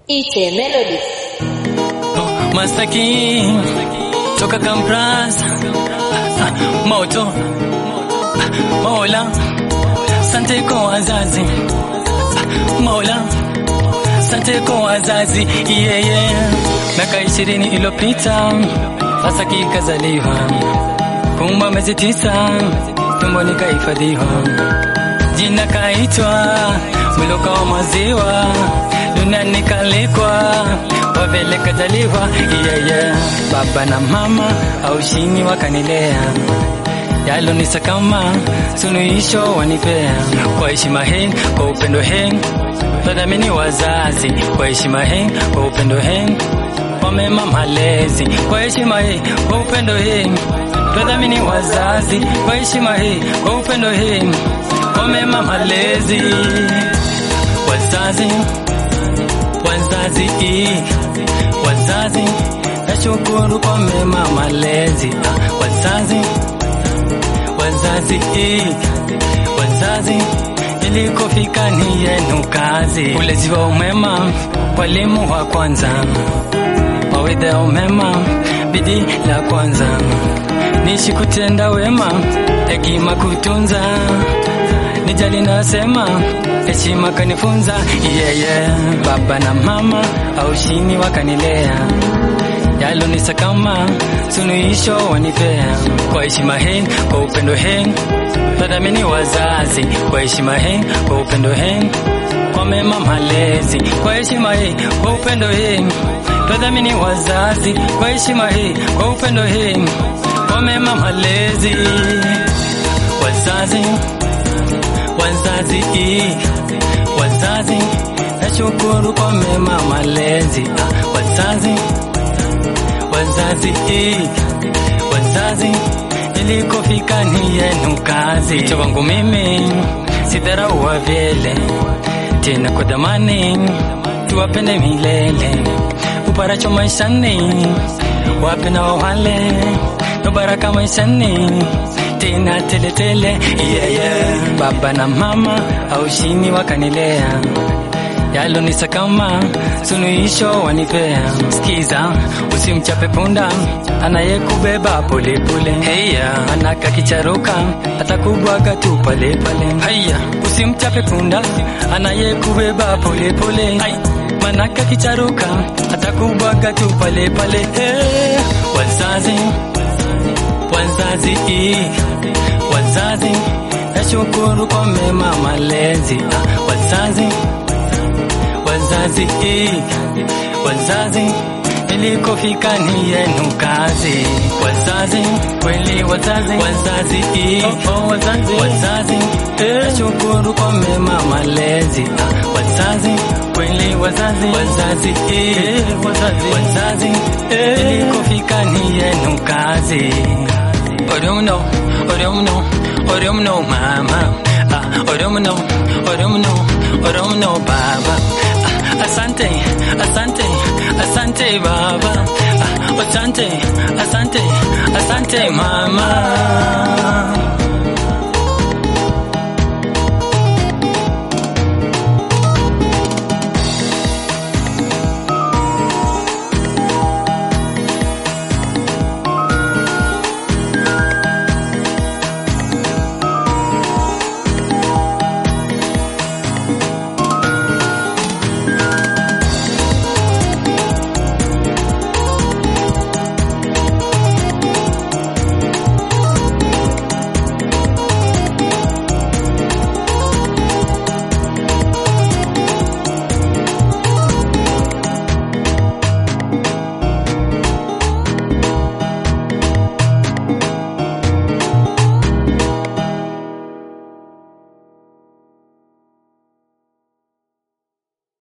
Ite Melody. Mastaki toka Kampras moto Mola sante kwa wazazi Mola sante kwa wazazi yeah, yeah. Miaka ishirini iliyopita sasa kikazaliwa, kumba miezi tisa tumboni kahifadhiwa, jina kaitwa mwiluka wa maziwa, duniani kalikwa wavele kazaliwa yeah, yeah. Baba na mama aushini wakanilea yalonisa kama suluhisho wanipea kwa heshima hii, kwa upendo hii twadhamini wazazi kwa heshima hii, kwa upendo hii kwa mema malezi kwa heshima hii, kwa upendo hii twadhamini wazazi kwa heshima hii, kwa upendo hii kwa mema malezi wazazi wazazi wazazi nashukuru kwa mema malezi ah, wazazi wazazi wazazi ilikofika ni yenu kazi ulezi wa umema walimu wa kwanza mawedha ya umema bidii la kwanza nishi kutenda wema hekima kutunza nijali nasema heshima kanifunza yeah, yeah. baba na mama aushini wakanilea yalonisa kama suluhisho wanipea kwa heshima hii, kwa upendo hii tadhamini wazazi kwa heshima hii, kwa upendo hii kwa mema malezi kwa heshima hii, kwa upendo hii tadhamini wazazi kwa heshima hii, kwa upendo hii kwa mema malezi wazazi wazazi wazazi nashukuru kwa mema malezi ah, wazazi wazazi wazazi ilikofika ni yenu kazi cho wangu mimi sidharau wa vyele tena kwa dhamani tuwapende milele uparacho maishani wape na wale no baraka maishani tena teletele yeah, yeah. baba na mama aushini wakanilea yalonisa kama suluhisho wanipea. Sikiza, usimchape punda anayekubeba polepole. Heya, manaka kicharuka atakubwaga tu pale pale. Haya, usimchape punda anayekubeba polepole. Hai, manaka kicharuka atakubwaga tu pale pale. Hey, wazazi wazazi wazazi nashukuru kwa mema malezi ah, wazazi wazazi wazazi ilikofika ni yenu kazi wazazi kweli wazazi wazazi oh, oh, wazazi wazazi nashukuru kwa mema malezi ah, wazazi kweli wazazi wazazi wazazi wazazi ilikofika ni yenu kazi Orumno, orumno, orumno mama ah, orumno, orumno, orumno baba ah, asante, asante, asante baba ah, asante, asante, asante mama